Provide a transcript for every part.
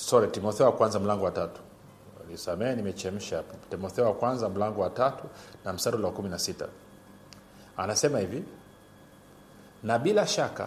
sorry timotheo wa kwanza mlango wa tatu nisamee nimechemsha hapo timotheo wa kwanza mlango wa tatu na mstari ule wa kumi na sita anasema hivi na bila shaka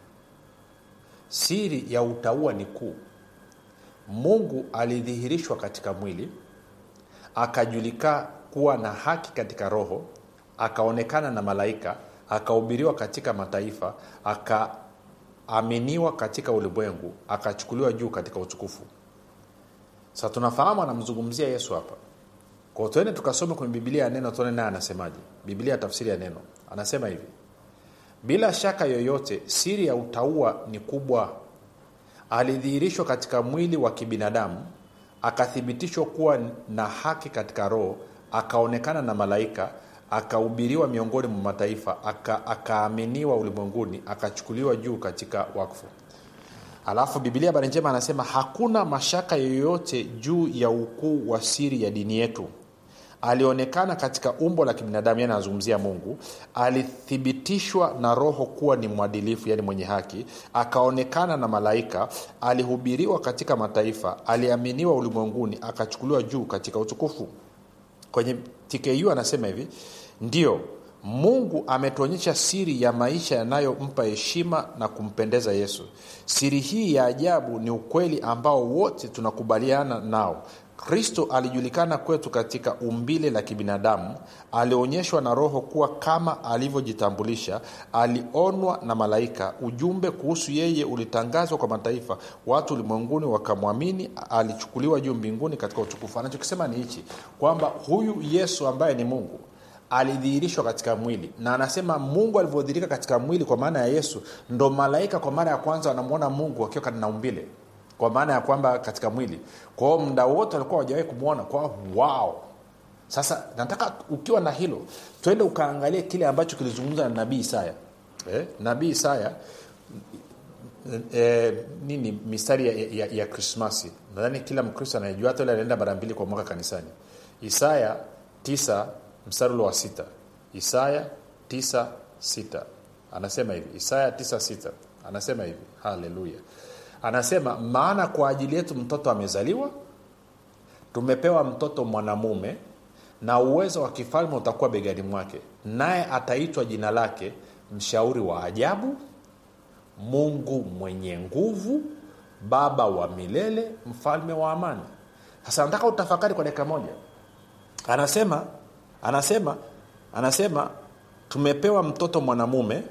siri ya utaua ni kuu mungu alidhihirishwa katika mwili akajulika kuwa na haki katika roho akaonekana na malaika akahubiriwa katika mataifa akaaminiwa katika ulimwengu akachukuliwa juu katika utukufu sa tunafahamu anamzungumzia yesu hapa kwao tuende tukasome kwenye bibilia ya neno tuone naye anasemaje bibilia ya tafsiri ya neno anasema hivi bila shaka yoyote siri ya utaua ni kubwa alidhihirishwa katika mwili wa kibinadamu akathibitishwa kuwa na haki katika roho akaonekana na malaika akahubiriwa miongoni mwa mataifa akaaminiwa aka ulimwenguni akachukuliwa juu katika wakfu alafu bibilia habari njema anasema hakuna mashaka yoyote juu ya ukuu wa siri ya dini yetu alionekana katika umbo la kibinadamu yani anazungumzia mungu alithibitishwa na roho kuwa ni mwadilifu yani mwenye haki akaonekana na malaika alihubiriwa katika mataifa aliaminiwa ulimwenguni akachukuliwa juu katika utukufu kwenye tku anasema hivi ndio mungu ametuonyesha siri ya maisha yanayompa heshima na kumpendeza yesu siri hii ya ajabu ni ukweli ambao wote tunakubaliana nao kristo alijulikana kwetu katika umbile la kibinadamu alionyeshwa na roho kuwa kama alivyojitambulisha alionwa na malaika ujumbe kuhusu yeye ulitangazwa kwa mataifa watu ulimwenguni wakamwamini alichukuliwa juu mbinguni katika utukufu anachokisema ni hichi kwamba huyu yesu ambaye ni mungu alidhihirishwa katika mwili na anasema mungu alivyodhihirika katika mwili kwa maana ya yesu ndo malaika kwa mara ya kwanza wanamwona mungu akiwa na umbile kwa maana ya kwamba katika mwili kwao mda wote walikuwa wajawahi kumwona kwa wow sasa nataka ukiwa na hilo twende ukaangalie kile ambacho kilizungumza na nabii isaya eh? nabii isaya eh, nini mistari ya, ya, ya krismasi nadhani kila mkristo anayejua hata ule anaenda mara mbili kwa mwaka kanisani isaya tisa mstari ule wa sita isaya tisa sita anasema hivi isaya tisa sita anasema hivi haleluya anasema maana kwa ajili yetu mtoto amezaliwa tumepewa mtoto mwanamume na uwezo wa kifalme utakuwa begani mwake naye ataitwa jina lake mshauri wa ajabu mungu mwenye nguvu baba wa milele mfalme wa amani sasa nataka utafakari kwa dakika moja anasema anasema anasema tumepewa mtoto mwanamume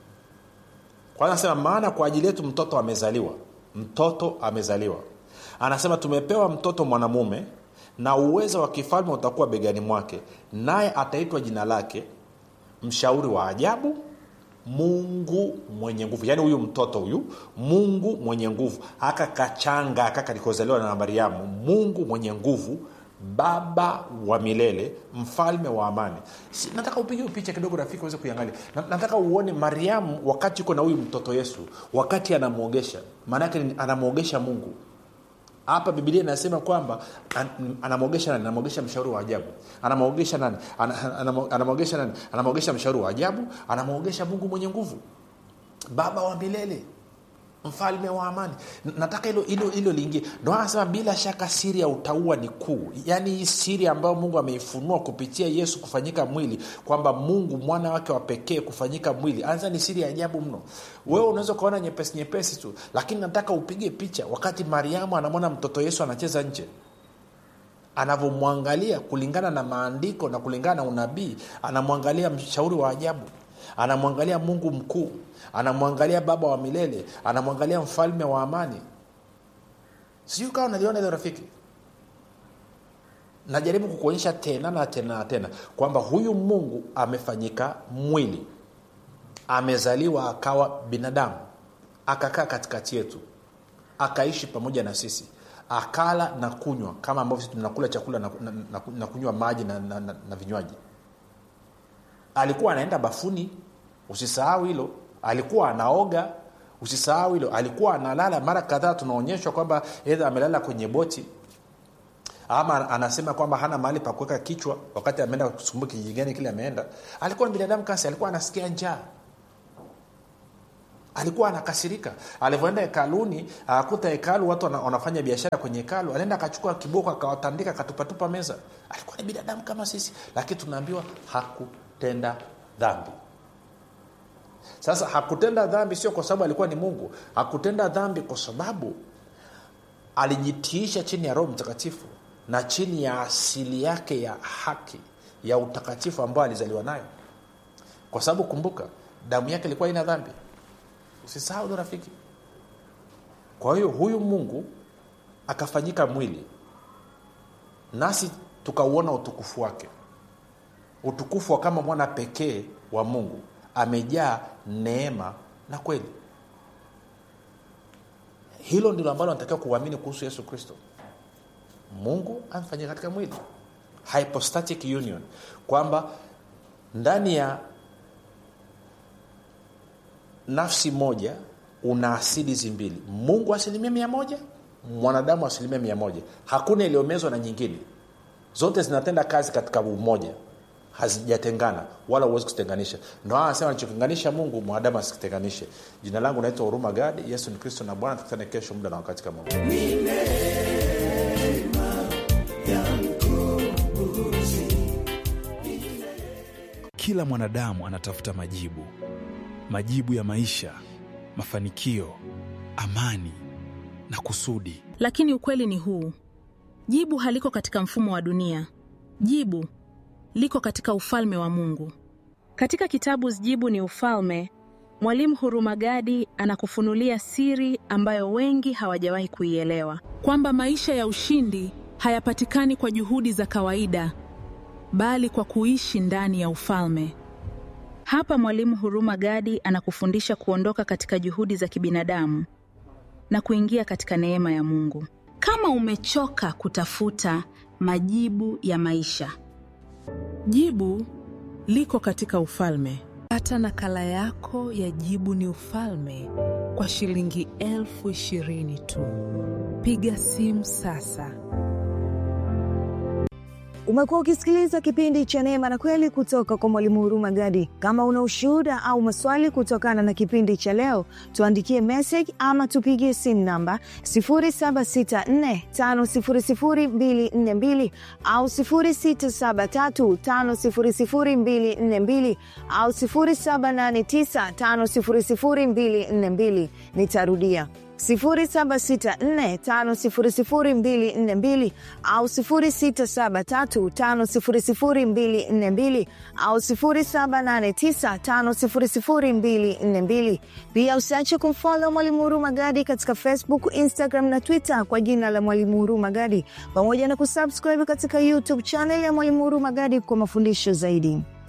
kwanza anasema maana kwa ajili yetu mtoto amezaliwa mtoto amezaliwa anasema tumepewa mtoto mwanamume na uwezo wa kifalme utakuwa begani mwake naye ataitwa jina lake mshauri wa ajabu mungu mwenye nguvu yaani huyu mtoto huyu mungu mwenye nguvu aka kachanga aka kalikozaliwa na mariamu mungu mwenye nguvu baba wa milele mfalme wa amani si, nataka upige picha kidogo rafiki uweze kuiangalia na, nataka uone mariamu wakati uko na huyu mtoto yesu wakati anamwogesha maanaake anamwogesha mungu hapa bibilia inasema kwamba an, anamwogesha nani anamwogesha mshauri wa ajabu anamwogesha nani anamwogesha nani anamwogesha mshauri wa ajabu anamwogesha mungu mwenye nguvu baba wa milele mfalme wa amani nataka hilo hilo hilo liingie ndo anasema bila shaka siri ya utaua ni kuu yaani hii siri ambayo mungu ameifunua kupitia yesu kufanyika mwili kwamba mungu mwana wake wa pekee kufanyika mwili anza ni siri ya ajabu mno wewe unaweza ukaona nyepesi nyepesi tu lakini nataka upige picha wakati mariamu anamwona mtoto yesu anacheza nje anavyomwangalia kulingana na maandiko na kulingana na unabii anamwangalia mshauri wa ajabu anamwangalia mungu mkuu anamwangalia baba wa milele anamwangalia mfalme wa amani sijui kawa naliona hilo rafiki najaribu kukuonyesha tena na tena na tena kwamba huyu mungu amefanyika mwili amezaliwa akawa binadamu akakaa katikati yetu akaishi pamoja na sisi akala na kunywa kama ambavyo tunakula chakula na, na, na, na kunywa maji na, na, na, na vinywaji alikuwa anaenda bafuni usisahau hilo alikuwa anaoga usisahau hilo alikuwa analala mara kadhaa tunaonyeshwa kwamba edha amelala kwenye boti ama anasema kwamba hana mahali pa kuweka kichwa wakati ameenda kusumbua kijiji gani kile ameenda alikuwa ni binadamu kasi alikuwa anasikia njaa alikuwa anakasirika alivyoenda hekaluni akakuta hekalu watu wana- wanafanya biashara kwenye hekalu alienda akachukua kiboko akawatandika akatupatupa meza alikuwa ni binadamu kama sisi lakini tunaambiwa hakutenda dhambi sasa hakutenda dhambi sio kwa sababu alikuwa ni mungu hakutenda dhambi kwa sababu alijitiisha chini ya roho mtakatifu na chini ya asili yake ya haki ya utakatifu ambayo alizaliwa nayo kwa sababu kumbuka damu yake ilikuwa ina dhambi usisahau hilo rafiki kwa hiyo huyu mungu akafanyika mwili nasi tukauona utukufu wake utukufu wa kama mwana pekee wa mungu amejaa neema na kweli hilo ndilo ambalo natakiwa kuamini kuhusu yesu kristo mungu amefanyika katika mwili hypostatic union kwamba ndani ya nafsi moja una asili hizi mbili mungu asilimia mia moja mwanadamu asilimia mia moja hakuna iliyomezwa na nyingine zote zinatenda kazi katika umoja hazijatengana wala huwezi kuzitenganisha ndo aa anasema alichotenganisha mungu mwanadamu asikitenganishe jina langu naitwa huruma gadi yesu ni kristo na bwana tukutane kesho muda na wakati kama huu kila mwanadamu anatafuta majibu majibu ya maisha mafanikio amani na kusudi lakini ukweli ni huu jibu haliko katika mfumo wa dunia jibu liko katika ufalme wa mungu katika kitabu jibu ni ufalme mwalimu hurumagadi anakufunulia siri ambayo wengi hawajawahi kuielewa kwamba maisha ya ushindi hayapatikani kwa juhudi za kawaida bali kwa kuishi ndani ya ufalme hapa mwalimu huruma gadi anakufundisha kuondoka katika juhudi za kibinadamu na kuingia katika neema ya mungu kama umechoka kutafuta majibu ya maisha Jibu liko katika ufalme. Pata nakala yako ya Jibu ni Ufalme kwa shilingi elfu ishirini tu. Piga simu sasa. Umekuwa ukisikiliza kipindi cha Neema na Kweli kutoka kwa Mwalimu Huruma Gadi. Kama una ushuhuda au maswali kutokana na kipindi cha leo, tuandikie message ama tupigie simu namba 0764500242 au 0673500242 au 0789500242. Nitarudia 0764500242 au 0673500242 au 0789500242. Pia usiache kumfollow Mwalimu Huruma Gadi katika Facebook, Instagram na Twitter kwa jina la Mwalimu Huruma Gadi, pamoja na kusubscribe katika YouTube channel ya Mwalimu Huruma Gadi kwa mafundisho zaidi.